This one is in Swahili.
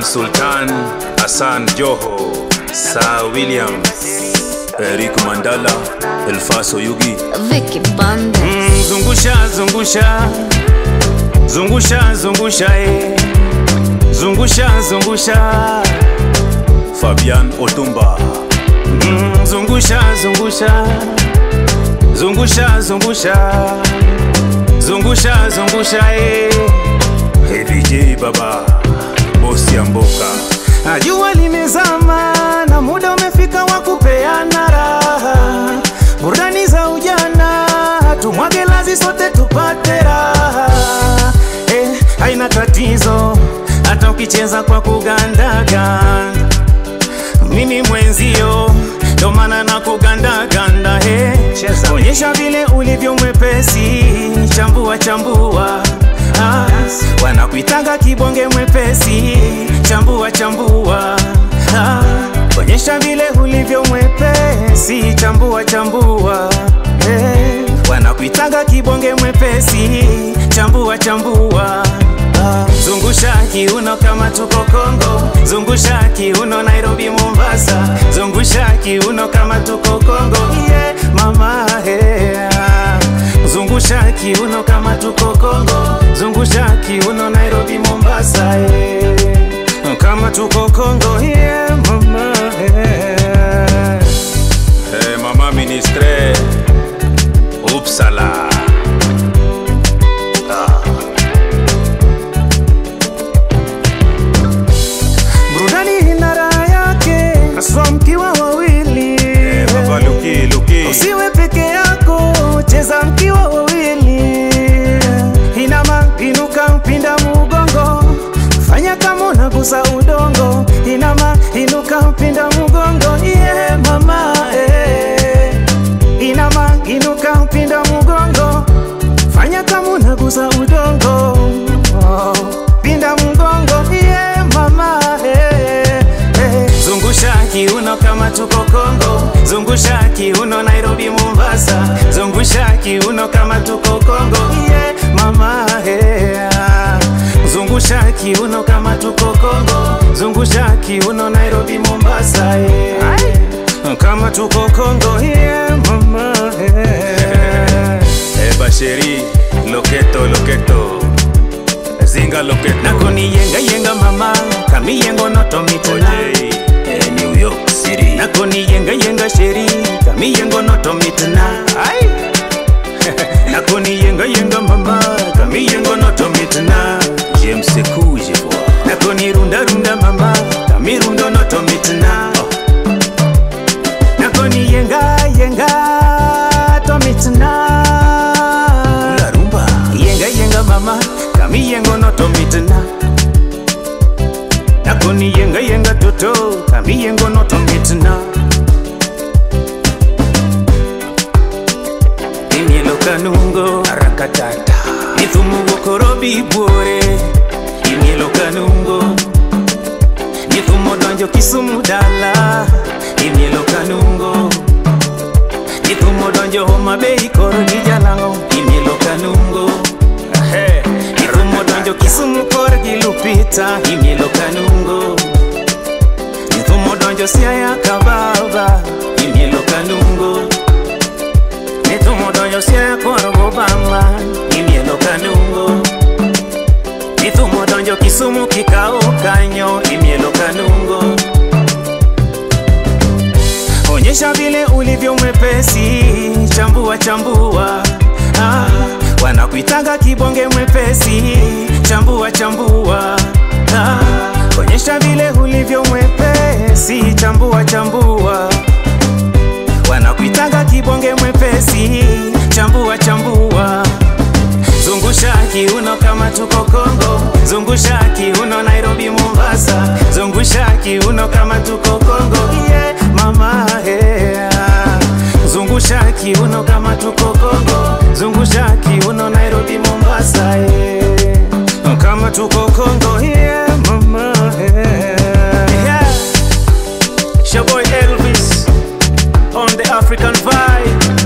Sultan Hassan Joho Sir Williams Eric Mandala Elfaso Yugi Vicky Banda. Mm, zungusha zungusha zungusha zungusha eh. zungusha zungusha Fabian Otumba mm, zungusha zungusha zungusha zungusha zungusha zungusha eh. Hey, VJ baba bosi ya mboka Jua limezama na muda umefika wa kupeana raha, burudani za ujana, tumwage lazi sote tupate raha. Eh, haina tatizo hata ukicheza kwa kugandaga, mimi mwenzio ndo maana na kugandaganda. Eh, onyesha vile ulivyo mwepesi, chambua chambua Ah, wanakuitanga kibonge mwepesi, chambua chambua. Ah, onyesha vile ulivyo mwepesi, chambua chambua. Eh, wanakuitanga kibonge mwepesi, chambua chambua. Ah, zungusha kiuno kama tuko Kongo, zungusha kiuno Nairobi, Mombasa, zungusha kiuno kama tuko Kongo, yeah, mama yeah. Zungusha kiuno kama tuko Kongo, zungusha kiuno Nairobi, Mombasa, yeah. kama tuko Kongo, yeah, mama yeah. Hey, mama ministre Upsala burudani ina raha yake, haswa mkiwa wawili Eh, Baba Luki Luki Usiwe peke yako, cheza mkiwa wawili. Inama, inuka, pinda mugongo, fanya kama unagusa udongo. Inama, inuka, pinda mugongo, yeah, mama eh. Inama, inuka, pinda mugongo, fanya kama unagusa udongo. Oh, pinda mugongo, yeah, mama eh, eh. Zungusha kiuno kama tuko Kongo, zungusha kiuno Nairobi, Mombasa, zungusha kiuno kama tuko Kongo, yeah, mama yeah. Zungusha kiuno kama tuko Kongo, zungusha kiuno Nairobi, Mombasa, yeah. kama tuko Kongo, yeah, mama yeah. Eh, Basheri Loketo Loketo Zinga Loketo Nakoni yenga yenga mama, kami yengo noto mituna. Ojei eh, New York City Nakoni yenga yenga sheri, kami yengo noto mituna. Ai. Nakoni yenga yenga mama, kami yengo noto mituna. James Sekuje bwa Nakoni runda runda mama, kami rundo noto mituna. Nakoni yenga yenga to mituna. La rumba yenga yenga mama kami yengo noto mitna nakoni yenga yenga toto kami yengo noto mitna imielo kanungo arakatata nithumugo korobi buore imielo kanungo nithumo donjo kisumu dala imielo kanungo nithumo donjo homa bei koro gi jalango imielo kanungo Ahe. nithumo donjo kisumu kor gi lupita imielo kanungo nithumo donjo siaya kababa imielo kanungo nithumo donjo siaya kor gobama imielo kanungo nithumo donjo kisumu kikao kanyo imielo kanungo onyesha vile ulivyo mwepesi, chambua chambua. Ah, wanakuitanga kibonge mwepesi, chambua chambua. Ah, onyesha vile ulivyo mwepesi, chambua chambua. Wanakuitanga kibonge mwepesi, chambua chambua. Zungusha kiuno kama tuko Kongo, zungusha kiuno Nairobi, Mombasa, zungusha kiuno kama tuko Kongo, yeah, mama yeah. Zungusha kiuno kama tuko Kongo, zungusha kiuno Nairobi, Mombasa, yeah. Kama tuko Kongo, yeah, mama yeah. yeah. It's your boy Elvis on the African vibe.